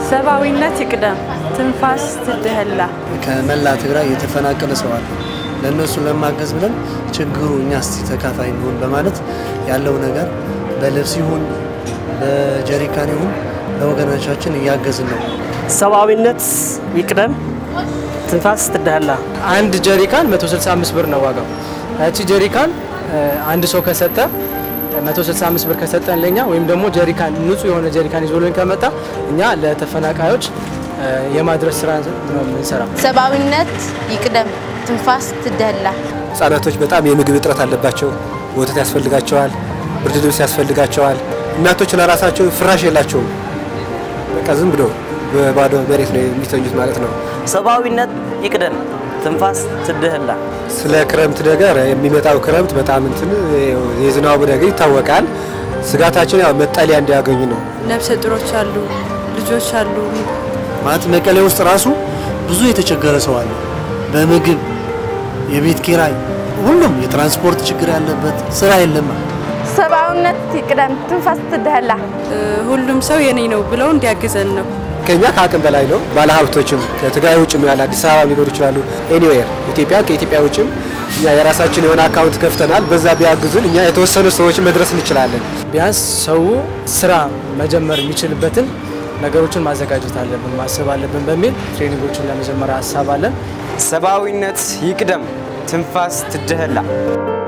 ሰብአዊነት ይቅደም፣ ትንፋስ ትድህላ። ከመላ ትግራይ የተፈናቀለ ሰው አለ። ለእነሱ ለማገዝ ብለን ችግሩ እኛ እስቲ ተካፋይ እንሆን በማለት ያለው ነገር በልብስ ይሁን በጀሪካን ይሁን ለወገኖቻችን እያገዝን ነው። ሰብአዊነት ይቅደም፣ ትንፋስ ትድህላ። አንድ ጀሪካን 165 ብር ነው ዋጋው። እቺ ጀሪካን አንድ ሰው ከሰጠ 165 ብር ከሰጠን ለኛ ወይም ደግሞ ጀሪካን ንጹህ የሆነ ጀሪካን ይዞልን ከመጣ እኛ ለተፈናቃዮች የማድረስ ስራ ነው የምንሰራው። ሰብአዊነት ይቅደም፣ ትንፋስ ትደላ። ህጻናቶች በጣም የምግብ እጥረት አለባቸው። ወተት ያስፈልጋቸዋል፣ ብርድ ልብስ ያስፈልጋቸዋል። እናቶች ለራሳቸው ፍራሽ የላቸውም። በቃ ዝም ብሎ በባዶ መሬት ነው የሚተኙት ማለት ነው። ሰብአዊነት ይቅደም፣ ትንፋስ ትድህላ። ስለ ክረምት ነገር የሚመጣው ክረምት በጣም እንትን የዝናቡ ነገር ይታወቃል። ስጋታችን ያው መጠለያ እንዲያገኙ ነው። ነፍሰ ጡሮች አሉ፣ ልጆች አሉ። ማለት መቀሌ ውስጥ ራሱ ብዙ የተቸገረ ሰው አለ። በምግብ የቤት ኪራይ፣ ሁሉም የትራንስፖርት ችግር ያለበት ስራ የለማ። ሰብአዊነት ይቅደም፣ ትንፋስ ትደላ። ሁሉም ሰው የኔ ነው ብለው እንዲያግዘን ነው። ከኛ ከአቅም በላይ ነው። ባለሀብቶችም ከትግራይ ውጭም ያለ አዲስ አበባ ሊኖሩ ይችላሉ። ኤኒዌር ኢትዮጵያ ከኢትዮጵያ ውጭም እኛ የራሳችን የሆነ አካውንት ከፍተናል። በዛ ቢያግዙን እኛ የተወሰኑ ሰዎችን መድረስ እንችላለን። ቢያንስ ሰው ስራ መጀመር የሚችልበትን ነገሮችን ማዘጋጀት አለብን፣ ማሰብ አለብን በሚል ትሬኒንጎችን ለመጀመሪያ ሀሳብ አለን። ሰብአዊነት ይቅደም፣ ትንፋስ ትድህላ።